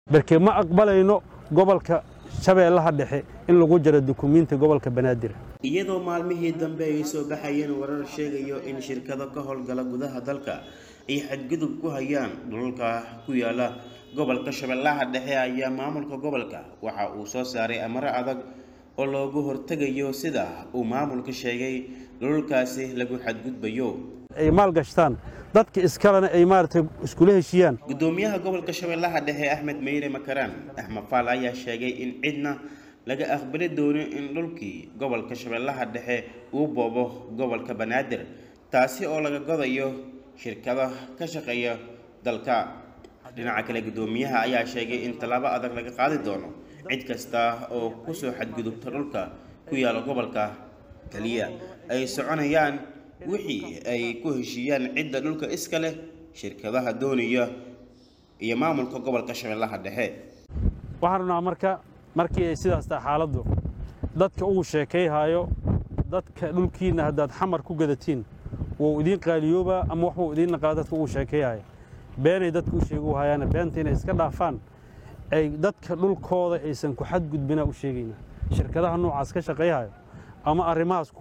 barke ma aqbalayno gobolka shabeellaha dhexe in lagu jaro dukumiinti gobolka banaadir iyadoo maalmihii dambe ay soo baxayeen warar sheegayo in shirkado ka howlgala gudaha dalka ay xadgudub ku hayaan dhulalka ku yaala gobolka shabeellaha dhexe ayaa maamulka gobolka waxa uu soo saaray amaro adag oo loogu hortegayo sida uu maamulka sheegay dhulalkaasi lagu xadgudbayo ay maalgashtaan dadka iskalena ay maaragtay iskula heshiiyaan gudoomiyaha gobolka shabeellaha dhexe axmed meyre makaraan axmed faal ayaa sheegay in cidna laga aqbali doonin in dhulkii gobolka shabeellaha dhexe uu boobo gobolka banaadir taasi oo laga godayo shirkada ka shaqeeya dalka dhinaca kale gudoomiyaha ayaa sheegay in tallaabo adag laga qaadi doono cid kasta oo kusoo xadgudubta dhulka ku yaala gobolka keliya ay soconayaan wixii ay ku heshiiyaan cidda dhulka iska leh shirkadaha doonaya iyo maamulka gobolka shabeellaha dhexe waxaan rabnaa marka markii ay sidaas tahay xaaladdu dadka uu sheekayhayo dadka dhulkiinna haddaad xamar ku gadatiin wuu idiin qaaliyoobaa ama waxbuu idiin naqaa dadka uu sheekayhaya beenay dadka u sheegu hayaana beenta inay iska dhaafaan ay dadka dhulkooda aysan ku xadgudbinaa u sheegaynaa shirkadaha noocaas ka shaqayhayo ama arrimahaas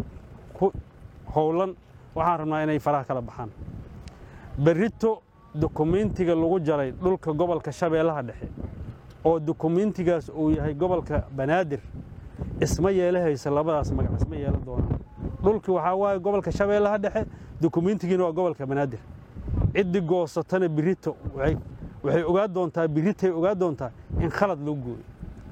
ku howlan waxaan rabnaa inay faraha kala baxaan berrito dukumiintiga lagu jaray dhulka gobolka shabeellaha dhexe oo dukumiintigaas uu yahay gobolka banaadir isma yeelahaysa labadaas magac isma yeelan doonaan dhulkii waxaa waaye gobolka shabeellaha dhexe dukumiintigiina waa gobolka banaadir ciddii goosatana birito waxay ogaa doontaa biritay ogaa doontaa in khalad loo gooyo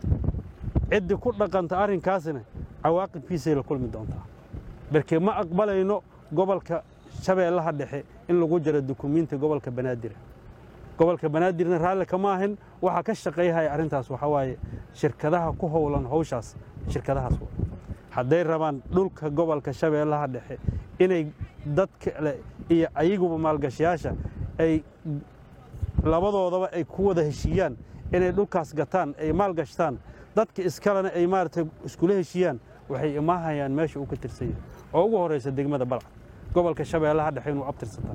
ciddii ku dhaqanta arrinkaasna cawaaqibkiisay la kulmi doontaa barke ma aqbalayno gobolka shabeellaha dhexe in lagu jaro dukumiinti gobolka banaadir gobolka banaadirna raalli kama ahin waxaa ka shaqayhaya arrintaas waxaa waaye shirkadaha ku howlan hawshaas shirkadahaas hadday rabaan dhulka gobolka shabeellaha dhexe inay dad kale iyo ayaguba maalgashayaasha ay labadoodaba ay ku wada heshiiyaan inay dhulkaas gataan ay maalgashtaan dadka iskalena ay maaragtay iskula heshiiyaan waxay imaahayaan meesha uu ka tirsan yahay oo ugu horraysa degmada balcad gobolka shabeellaha dhexe inuu abtirsataa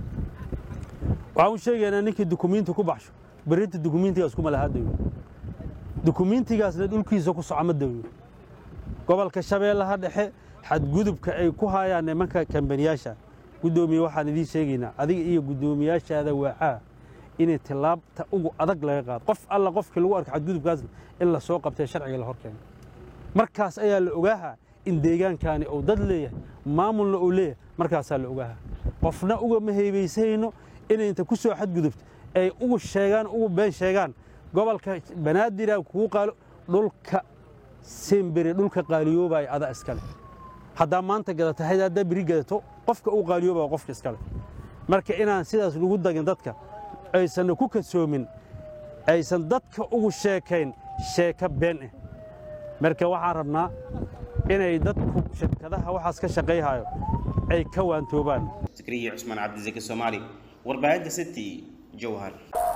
waxaan u sheegaynaa ninkii dukumiinti ku baxsho berrinta dukumiintigaas kuma lahaa dayo dukumiintigaasna dhulkiisa ku soco ma dayo gobolka shabeellaha dhexe xadgudubka ay ku hayaan nimanka kambaniyaasha guddoomiye waxaan idiin sheegaynaa adiga iyo guddoomiyaashaada waacaa inay tillaabta ugu adag laga qaado qof alla qofkii lagu arko xadgudubkaasna in la soo qabtee sharciga la hor keeno markaas ayaa la ogaahaa in deegaankaani uu dad leeyahay maamulna uu leeyahay markaasaa la ogaahaa qofna ugama heebaysayno inay inta ku soo xadgudubto ay ugu sheegaan ugu been sheegaan gobolka banaadira kugu qaalo dhulka sembere dhulka qaaliyoobaya ada iskale haddaa maanta gadata hayd haddaa beri gadato qofka uu qaaliyoobaya qofka iskale marka inaan sidaas lagu dagin dadka aysanna ku kasoomin aysan dadka ugu sheekayn sheeka been ah marka waxaan rabnaa inay dadku shirkadaha waxaas ka shaqayhayo ay ka waantoobaan zakariya cusmaan cabdisaki soomaali warbaahinta city jowhar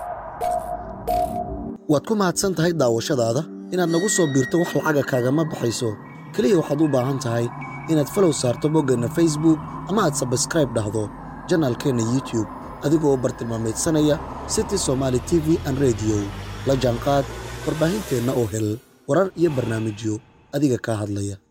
waad ku mahadsan tahay daawashadaada inaad nagu soo biirto wax lacaga kaagama baxayso keliya waxaad u baahan tahay inaad falow saarto boggeenna facebook ama aad sabskraib dhahdo janaalkeenna youtube adigoo bartilmaamaydsanaya city somaali t v an rediyo la jaanqaad warbaahinteenna oo hel warar iyo barnaamijyo adiga kaa hadlaya